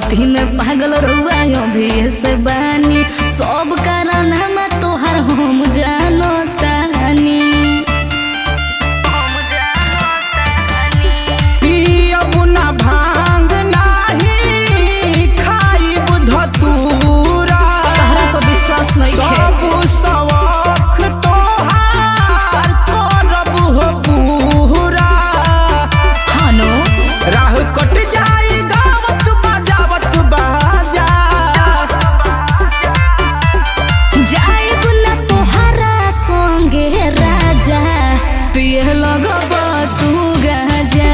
भगती में पागल रुआ अभी से बानी सब कारण हम तोहर हम जानो तानी पियब ना भांग नाही खाइब धतूरा तहरा पर विश्वास नहीं सब सवख तोहार करब हो पूरा हानो राह कट जाई गावत बजावत बाजा जाइब ना तोहरा संगे राजा पिए लगब तू गाजा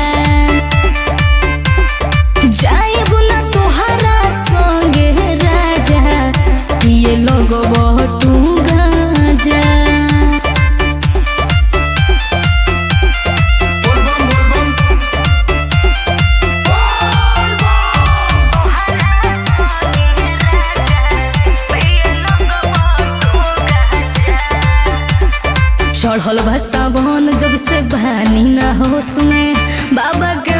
जाइब ना तोहरा संगे राजा पिए लगब तू गाजा चढ़ल भसावन जब से बहानी ना होश में बाबा के